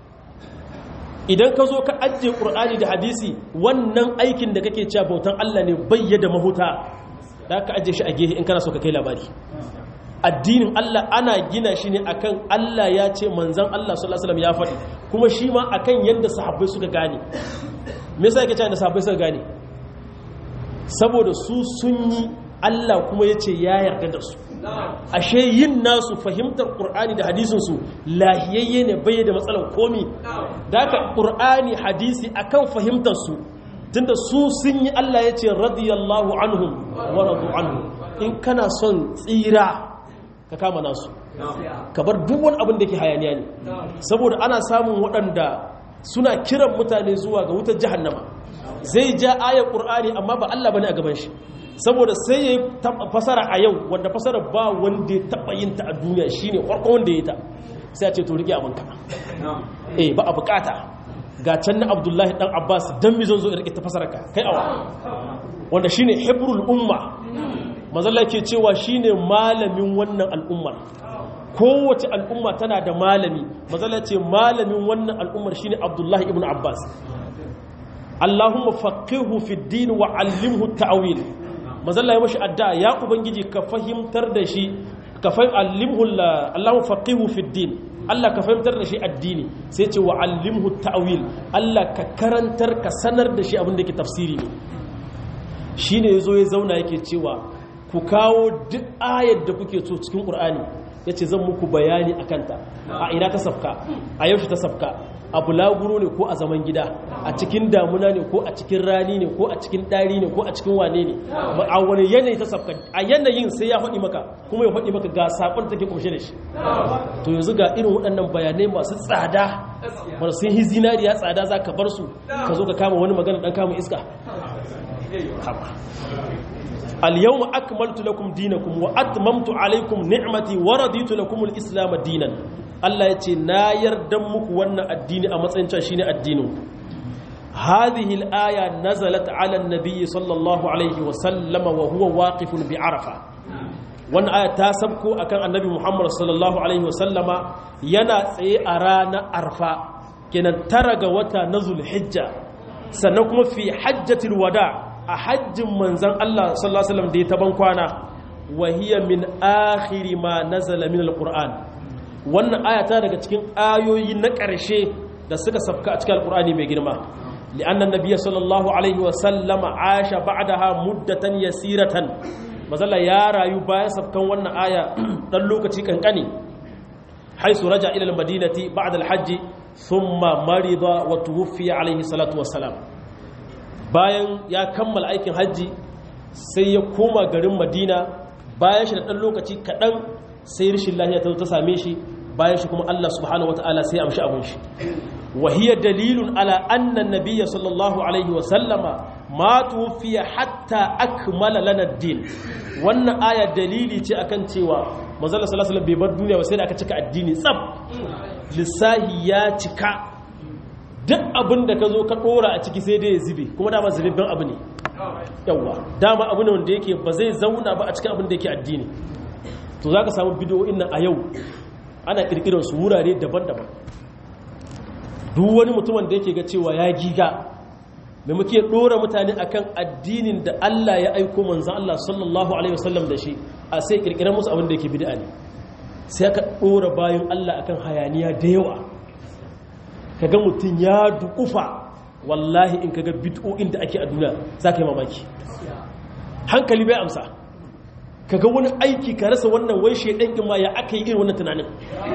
idan ka zo ka ajiye ƙur'ani da hadisi wannan aikin da kake cewa bautan Allah ne bayyada mahuta da ka ajiye shi a gehe in kana so ka kai labari addinin Allah ana gina shi ne akan Allah ya ce manzan Allah sallallahu alaihi wasallam ya faɗi kuma shi ma akan yanda sahabbai suka gane me yasa yake cewa da sahabbai suka gane saboda su sun yi Allah kuma ya ce ya yarda da su ashe yin nasu fahimtar ƙur'ani da hadisinsu lahiyayye ne bai da matsalar komi da aka ƙur'ani hadisi akan fahimtarsu tunda su sun yi Allah ya ce radiyallahu anhum wa radu anhu in kana son tsira ka kama nasu ka bar duk wani abin da ke hayaniya ne saboda ana samun waɗanda suna kiran mutane zuwa ga wutar jahannama zai ja ayar ƙur'ani amma ba Allah bane a gaban shi saboda sai ya yi fasara a yau wanda fasara ba wanda ya taɓa yin ta a duniya shine farko wanda ya yi ta sai a ce to rike abinka eh ba a bukata ga can na abdullahi dan abbas dan mi zan zo rike ta fasara ka kai awa wanda shine hibrul umma mazalla ke cewa shine malamin wannan al'ummar kowace al'umma tana da malami mazalla ce malamin wannan al'ummar shine abdullahi ibn abbas Allahumma faqihu fi din wa 'allimhu ta'wil mazalla ya mashi addu'a ya ubangiji ka fahimtar da shi ka fahim allimhu Allahu faqihu fi din Allah ka fahimtar da shi addini sai ce wa allimhu ta'wil Allah ka karantar ka sanar da shi abin da yake tafsiri ne shine yazo ya zauna yake cewa ku kawo duk ayar da kuke so cikin Qur'ani yace zan muku bayani akan ta a ina ta safka a yaushe ta safka a bulaguro ne ko a zaman gida a cikin damuna ne ko a cikin rani ne ko a cikin ɗari ne ko a cikin wane ne a wani yanayi ta safka a yanayin sai ya faɗi maka kuma ya faɗi maka ga saƙon take kumshe da shi to yanzu ga irin waɗannan bayanai masu tsada wanda sun yi zinariya tsada za ka bar su ka zo ka kama wani magana ɗan kama iska al-yawma akmaltu lakum dinakum wa atmamtu alaykum ni'mati wa raditu lakum al-islam dinan Allah ya ce na yarda muku wannan addini a matsayin cewa shine addinin hadhihi al-aya nazalat ala an-nabiy sallallahu alaihi wa sallama wa huwa waqifun bi arafa wannan aya ta sabko akan annabi Muhammad sallallahu alaihi wa sallama yana tsaye a ranar arfa kenan tara ga wata na zulhijja sannan kuma fi hajjatil wada a hajjin manzon Allah sallallahu alaihi wasallam da ya taban kwana wa hiya min akhiri ma nazala min al-qur'an wannan aya ta daga cikin ayoyi na ƙarshe da suka sabka a cikin alqur'ani mai girma li'anna an-nabiy sallallahu alaihi wa sallama asha ba'daha muddatan yasiratan mazalla ya rayu bayan sabkan wannan aya dan lokaci kankani haisu raja ila al-madinati ba'da al-hajj thumma marida wa tuwfiya alaihi salatu wassalam bayan ya kammala aikin hajji sai ya koma garin madina bayan shi da ɗan lokaci kaɗan sai rashin lahiya ta ta same shi bayan shi kuma Allah subhanahu wata'ala sai amshi abin shi wahiya dalilun ala annan nabiyya sallallahu alaihi wa sallama ma tufiya hatta akmala lana din wannan aya dalili ce akan cewa manzon sallallahu alaihi bai bar duniya ba sai da aka cika addini tsaf lissahi ya cika duk abin da ka zo ka dora a ciki sai dai ya zube kuma dama zubibben abu ne yawa dama abu ne wanda yake ba zai zauna ba a cikin abin da yake addini to za ka samu bidiyoyin nan a yau ana kirkirar su wurare daban-daban duk wani mutumin da yake ga cewa ya giga mai muke dora mutane akan addinin da Allah ya aiko manzan Allah sallallahu alaihi wasallam da shi a sai kirkirar musu abin da yake bid'a ne sai aka dora bayan Allah akan hayaniya da yawa kaga mutum ya dukufa wallahi in kaga bid'o'in da ake a duniya za ka yi mamaki hankali bai amsa kaga wani aiki ka rasa wannan wai shaidan in ma ya aka yi irin wannan tunanin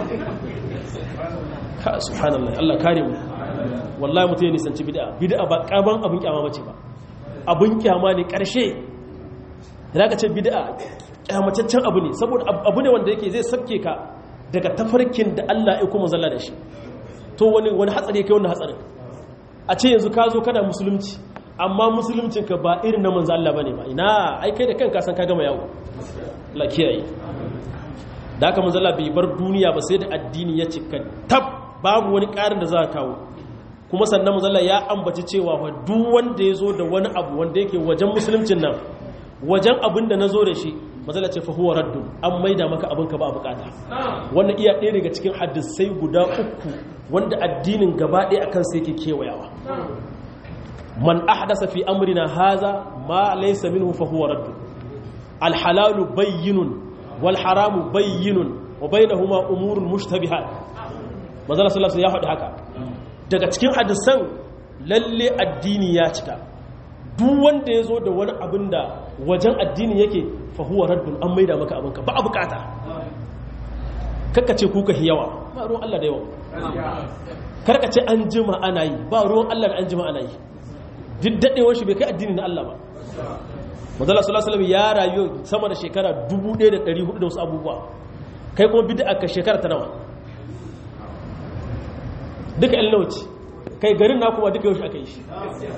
ka subhanallah Allah kare mu wallahi mutum ya nisanci bid'a bid'a ba kaban abin kyama bace ba abin kyama ne karshe da ka ce bid'a kyamataccen abu ne saboda abu ne wanda yake zai sabke ka daga tafarkin da Allah ya kuma zalla da shi to wani wani hatsari kai wannan hatsarin a ce yanzu ka zo kana musulunci amma musuluncinka ba irin na manzo Allah bane ba ina ai kai da kanka san ka gama yawo la kiyaye da haka manzo Allah bai bar duniya ba sai da addini ya cika tab babu wani ƙarin da za ka kawo kuma sannan manzo Allah ya ambaci cewa fa duk wanda ya zo da wani abu wanda yake wajen musuluncin nan wajen abin da na zo da shi matsala ce fa huwa raddun an maida maka abin ka ba a bukata wannan iya ɗaya daga cikin hadisai guda uku wanda addinin gaba ɗaya akan sai ke kewayawa man ahdasa fi amrina haza ma laysa minhu fa huwa raddun al halalu bayyinun wal haramu bayyinun wa bainahuma umurun mushtabihat matsala sallallahu ya faɗi haka daga cikin hadisan lalle addini ya cika duk wanda ya zo da wani abin da wajen addini yake fahuwa raddun an maida maka abinka ba a bukata ce kuka yawa ba ruwan Allah da yawa karkace an jima ana yi ba ruwan Allah da an jima ana yi duk daɗewar shi bai kai addini na Allah ba mazala sallallahu ya rayu sama da shekara 1400 da wasu abubuwa kai kuma bid'a ka shekara ta nawa duka ilnauci kai garin na kuma duka yaushe aka yi shi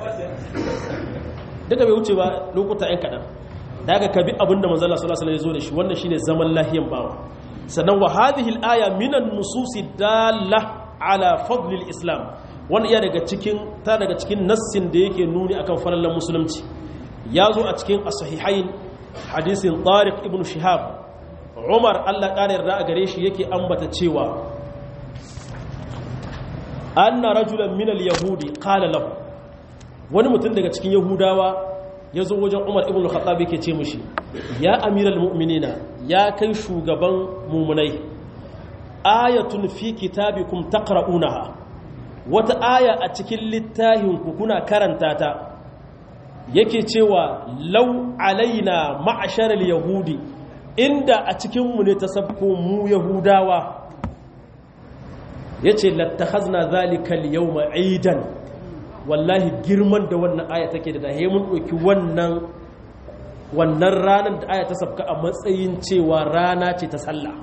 duka bai wuce ba lokuta yan kaɗan da aka kabi abinda manzala sallallahu alaihi ya zo da shi wannan shine zaman lahiyan bawa sannan wa hadhihi al-aya minan nususi dalla ala fadli al-islam wannan iya daga cikin ta daga cikin nassin da yake nuni akan falalan musulunci ya zo a cikin as-sahihain hadisin Tariq ibn Shihab Umar Allah ƙara yarda a gare shi yake ambata cewa anna rajulan min al-yahudi qala lahu wani mutum daga cikin yahudawa ya zo wajen umar ibn khattab yake ce mushi ya amiral mu'minina ya kai shugaban mumunai ayatun fi kitabikum taqra'unaha wata aya a cikin littafin ku kuna karanta ta yake cewa law alaina ma'asharal yahudi inda a cikin mu ne ta sabko mu yahudawa yace lattakhazna zalika al-yawma aidan wallahi girman da wannan aya take da dahe mun ɗauki wannan wannan ranar da aya ta sabka a matsayin cewa rana ce ta sallah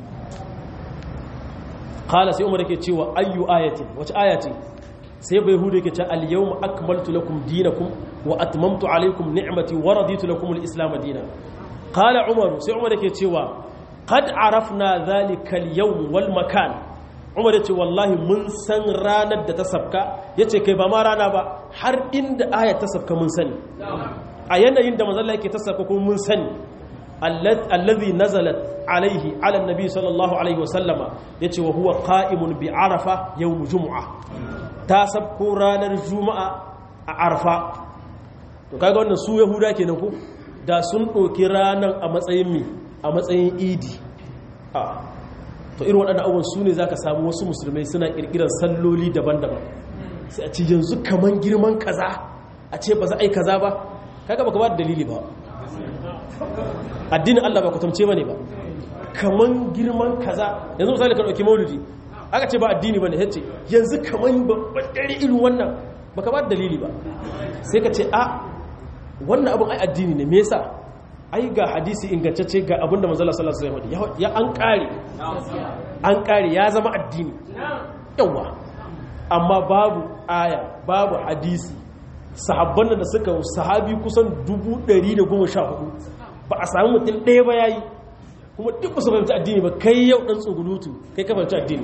kala sai umar yake cewa ayyu ayatin wace aya ce sai bai hudu yake ce al-yawma akmaltu lakum dinakum wa atmamtu alaykum ni'mati wa raditu lakum al-islam dinan kala umar sai umar yake cewa qad arafna dhalika al-yawm wal makan umar ya ce wallahi mun san ranar da ta sabka ya ce kai ba ma rana ba har inda aya ta sabka mun sani a yanayin da mazalla yake ta sabka kuma mun sani allazi nazalat alaihi ala nabi sallallahu alaihi wasallama ya ce wa huwa qa'imun bi arafa yawm jumu'a ta sabko ranar juma'a a arfa to kaga wannan su yahuda kenan ko da sun ɗauki ranar a matsayin mi a matsayin idi to irin waɗannan abubuwan su ne za ka samu wasu musulmai suna ƙirƙirar salloli daban-daban sai a ci yanzu kaman girman kaza a ce ba za a yi kaza ba kaga baka ba da dalili ba addinin Allah ba kwatamce ba ne ba kaman girman kaza yanzu misali ka ɗauki maulidi aka ce ba addini ba ne ya ce yanzu kaman babban dare irin wannan baka ba da dalili ba sai ka ce a wannan abin ai addini ne me yasa ai ga hadisi ingantacce ga abinda manzala sallallahu alaihi wasallam ya an kare an kare ya zama addini yawa amma babu aya babu hadisi sahabban da suka sahabi kusan 114 ba a samu mutum ɗaya ba yayi kuma duk ba su fahimci addini ba kai yau dan tsugulutu kai ka fahimci addini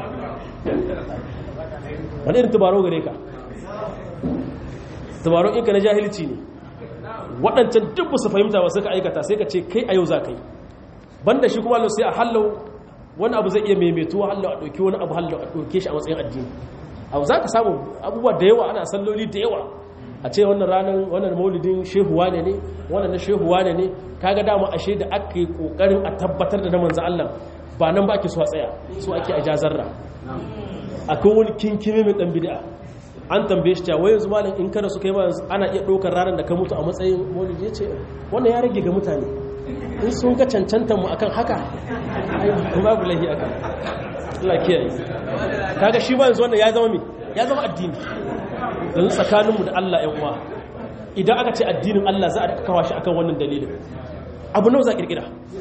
wani irin tubaro gare ka tubaro in ka na jahilci ne waɗancan duk ba su fahimta ba suka aikata sai ka ce kai a yau za ka yi banda shi kuma Allah sai a hallau wani abu zai iya maimaituwa hallau a ɗauki wani abu hallau a ɗauke shi a matsayin addini abu za ka samu abubuwa da yawa ana salloli da yawa a ce wannan ranar wannan maulidin shehuwa ne ne wannan na shehuwa ne ne kaga dama ashe da aka yi kokarin a tabbatar da na manzo Allah ba nan ba ake so a tsaya so ake a jazarra akwai wani kinkime mai dan bid'a an tambaye shi cewa yanzu malam in kada su kai ma ana iya ɗaukar ranar da ka mutu a matsayin maulidi ya ce wannan ya rage ga mutane in sun ga cancantar mu akan haka ai babu lahi akan Allah kiyaye kaga shi ba yanzu wannan ya zama me ya zama addini yanzu tsakaninmu da Allah ‘yan uwa idan aka ce addinin Allah za a kawo shi akan wannan dalilin abu nau za a kirkira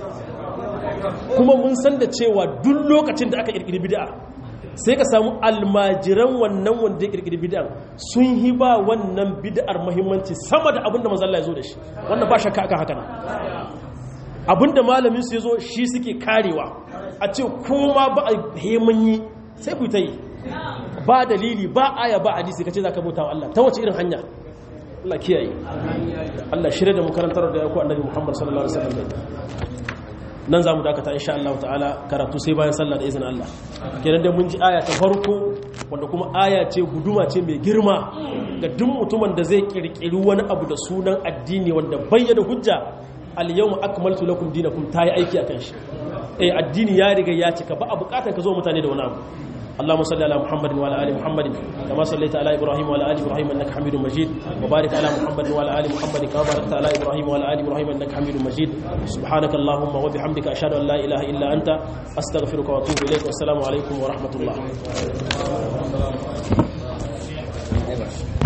kuma mun san da cewa duk lokacin da aka kirkiri bid'a sai ka samu almajiran wannan wanda ya kirkiri bid'a sun yi ba wannan bid'ar muhimmanci sama da abinda manzo Allah ya zo da shi wannan ba shakka akan haka ne abinda malamin su ya zo shi suke karewa a ce kuma ba a heman yi sai ku ta yi ba dalili ba aya ba hadisi kace zaka bauta wa Allah ta wace irin hanya Allah kiyaye Allah shirye da mu karantar da yako annabi Muhammad sallallahu alaihi wasallam nan zamu dakata insha Allah ta'ala karatu sai bayan sallah da izinin Allah kenan da mun ji aya ta farko wanda kuma aya ce guduma ce mai girma ga duk mutumin da zai kirkiri wani abu da sunan addini wanda bayyana hujja al yawma akmaltu lakum dinakum tayi aiki akan shi eh addini ya riga ya cika ba a bukatar ka zo mutane da wani abu اللهم صل على محمد وعلى ال محمد كما صليت على ابراهيم وعلى ال ابراهيم انك حميد مجيد وبارك على محمد وعلى ال محمد كما باركت على ابراهيم وعلى ال ابراهيم انك حميد مجيد سبحانك اللهم وبحمدك اشهد ان لا اله الا انت استغفرك واتوب اليك والسلام عليكم ورحمه الله